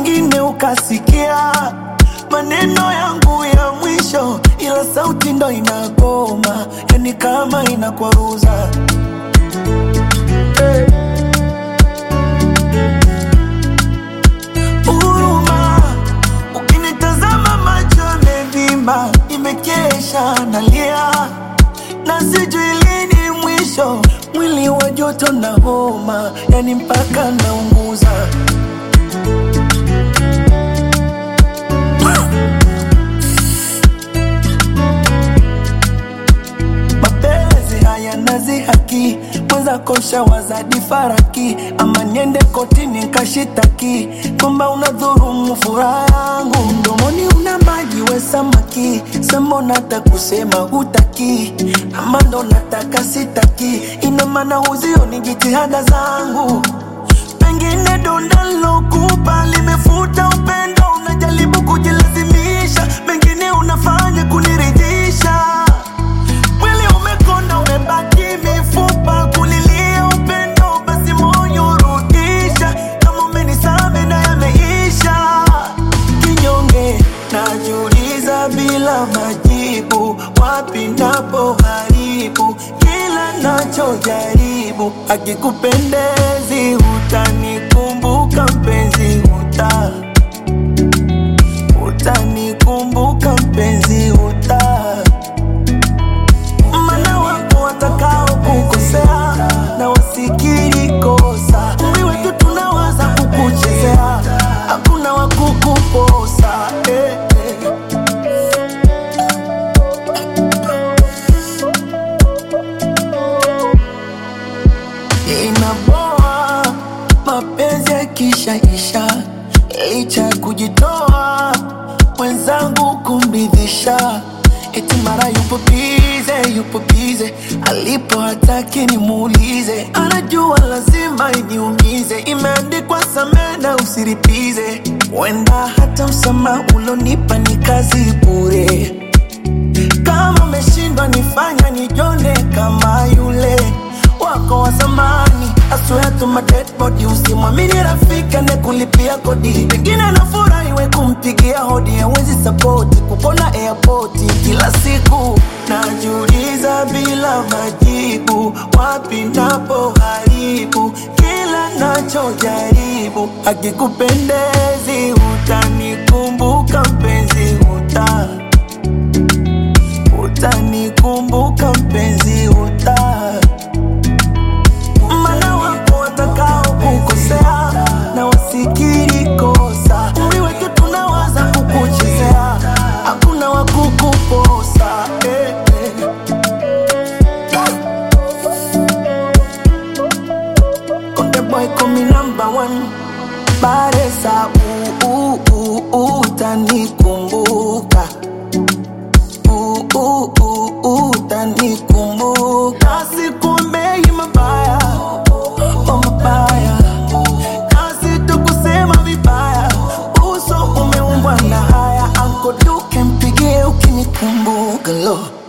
pengine ukasikia maneno yangu ya mwisho, ila sauti ndo inagoma, yani kama inakwaruza hey. huruma. Ukinitazama macho yamevimba, nimekesha nalia na sijui lini mwisho, mwili wa joto na homa, yani mpaka naunguza. Mapenzi haya nazi haki mweza kosha wazadi faraki, ama niende kotini nkashitaki kwamba unadhurumu furaha yangu. Mdomoni una maji we samaki, sema unata kusema hutaki, ama ndo nataka sitaki, ina maana huzioni jitihada zangu pengine donda lokupa limefuta upendo, unajaribu kujilazimisha, mengine unafanya kuniridhisha. Mwili umekonda, umebaki mifupa, kulilia upendo, basi moyo urudisha. Kama umenisame na yameisha, kinyonge najiuliza bila majibu, wapi napo haribu kila nachojaribu, akikupendezi utanikumbuka mpenzi, uta utanikumbuka mpenzi, uta mana wapo watakao kukosea na wasikiri kosa. Umri wetu tunawaza kukuchezea, hakuna wa kukuposa eh, eh. Inaboa mapenzi yakishaisha, licha ya kujitoa mwenzangu kumridhisha, eti mara yupo bize, yupo bize, alipo hataki nimuulize, anajua lazima iniumize, imeandikwa samehe na usiripize, wenda hata msamaha ulonipa ni kazi bure kama umeshindwa nifanya nijone kama yule wako wa zamani. I swear to my dead body, usimwamini rafiki anayekulipia kodi, pengine anafurahi we kumpigia hodi, hawezi sapoti kupona airport kila siku. Najiuliza bila majibu, wapi napo haribu kila nachojaribu, akikupendezi utanikumbuka mpenzi, uta utanikumbuka mpenzi, uta mana wapo watakao kukosea na wasikiri kosa. Umri wetu tunawaza kukuchezea, hakuna wa kukuposa eh, eh. Konde boy call me number one, Baresa uh, uh, uh, uh, utanikumbuka uh, uh, uh, uh, utanikumbuka. Sikuombei mabaya oh mabaya, kazi tu kusema vibaya, uso umeumbwa na haya. Anko Duke mpigie ukinikumbuka lo